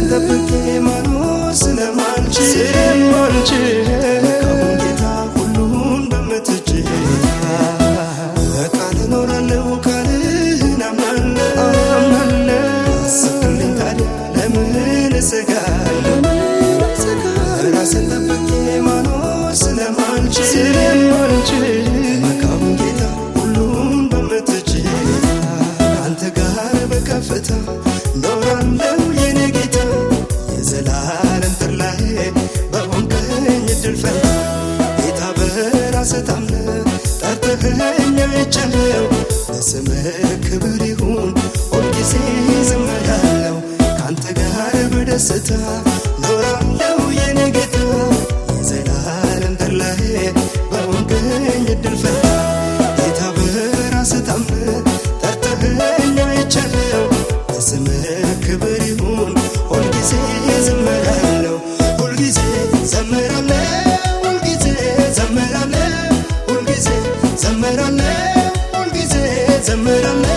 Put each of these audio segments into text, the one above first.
ጠብቄ ማኖር ስለማልችል ስለማልችል መልካሙን ጌታ ሁሉን በምትችል በቃል እኖራለሁ ቃልህን አምናለሁ አምናለሁ አስብልኝ ታዲያ ለምን እሰጋለሁ ራስን ጠብቄ ማኖር ስለማልችል ስለማልችል መልካሙን ጌታ ሁሉን በምትችል አንተ ጋር በከፍታ ኖራለሁ የኔ ጌታ የዘላለም ጥላዬ በሆንከኝ እድል ፈንታ ጌታ በራስህ ታምነህ ጠርተኸኝ አይቻለሁ ለስምህ ክብር ይሁን ሁልጊዜ ዘምራለሁ ከአንተ ጋር በደስታ ኖራለሁ የኔ ጌታ የዘላለም ጥላዬ በሆንከኝ እድል ፈንታ ጌታ በራስህ ታምነህ ጠርተኸኝ አይቻለሁ ለስምህ ክብር ይሁን ሁልጊዜ ዘምራለሁ ሁልጊዜ ዘምራለሁ ሁልጊዜ ዘምራለሁ ሁልጊዜ ዘምራለሁ ሁልጊዜ ዘምራለሁ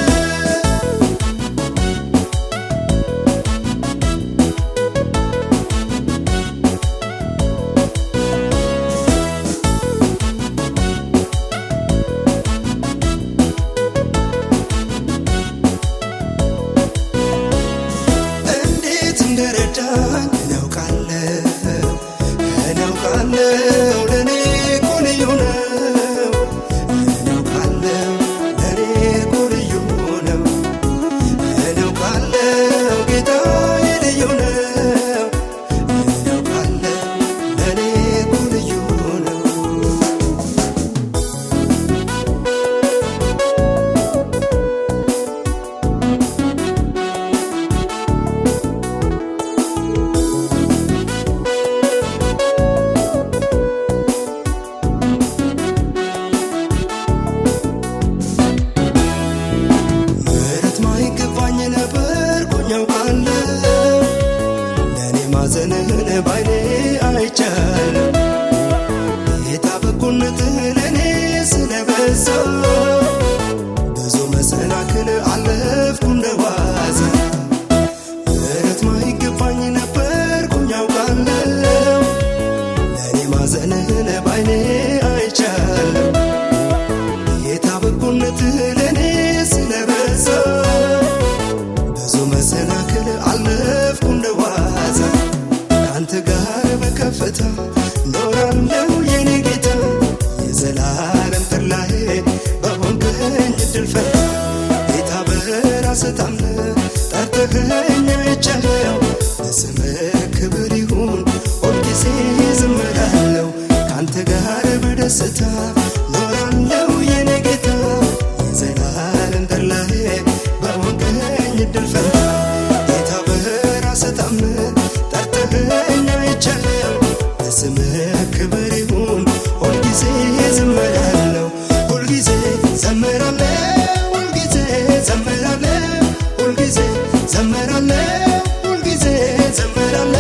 እንዴት እንደረዳኝ እናውቃለሁ እናውቃለሁ ለእኔ እኮ ልዩ ነው እናውቃለሁ ለእኔ እኮ ልዩ ነው እናውቃለሁ ጌታዬ ልዩ ነው እናውቃለሁ ለእኔ እኮ ልዩ ነው ምሕረት ማይገባኝ ነበር ጎኝ አውቃለሁ ለእኔ ማዘንህን ባይኔ አይቻለሁ ጌታ በጎነትህ ለእኔ ስለበዛ ብዙ መሰናክል አለፍኩ እንደዋዛ ምሕረት ማይገባኝ ነበር ጎኝ አውቃለሁ ለእኔ ማዘንህን ባይኔ አይቻለሁ ጌታ በጎነትህ ለእኔ ስለበዛ ብዙ መሰናክል አለፍኩ እንደዋዛ ከአንተ ጋር በከፍታ ኖራለሁ የኔ ጌታ የዘላለም ጥላዬ በሆንከኝ እድል ፈንታ ጌታ በራስህ ታምነህ ጠርተኸኝ አይቻለሁ ለስምህ ክብር ይሁን ሁልጊዜ ዘምራለሁ ከአንተ ጋር በደስታ ኖራለሁ የኔ ጌታ የዘላለም ጥላዬ በሆንከኝ እድል ፈንታ ጌታ በራስህ ታምነህ ጠርተኸኝ አይቻለሁ ለስምህ ክብር ይሁን ሁልጊዜ ዘምራለሁ ሁልጊዜ ዘምራለሁ ሁልጊዜ ዘምራለሁ ሁልጊዜ ዘምራለሁ ሁልጊዜ ዘምራለሁ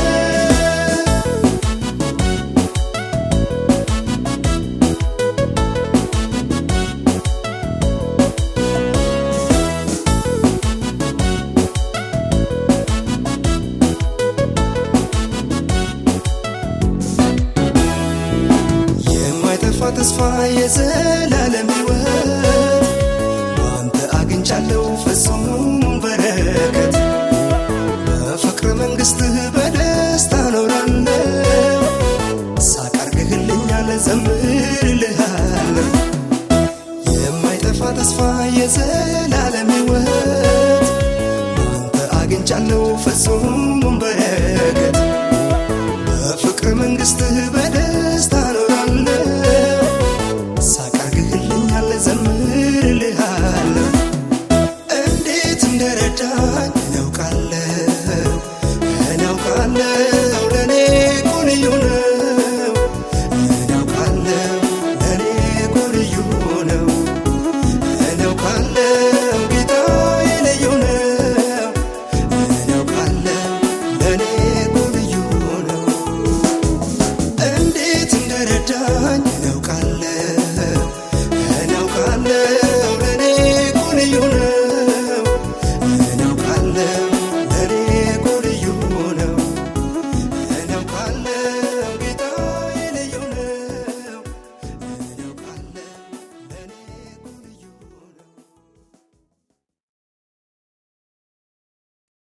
የማይጠፋ ተስፋ የዘላለም ሕይወት በአንተ አግኝቻለሁ ፍጹም በረከት በፍቅር መንግሥትህ በደስታ ኖራለሁ ሳቀርግህልኛል ዘምርልሃለሁ የማይጠፋ ተስፋ የዘላለም ሕይወት በአንተ አግኝቻለሁ ፍጹም በረከት በፍቅር መንግሥትህ በ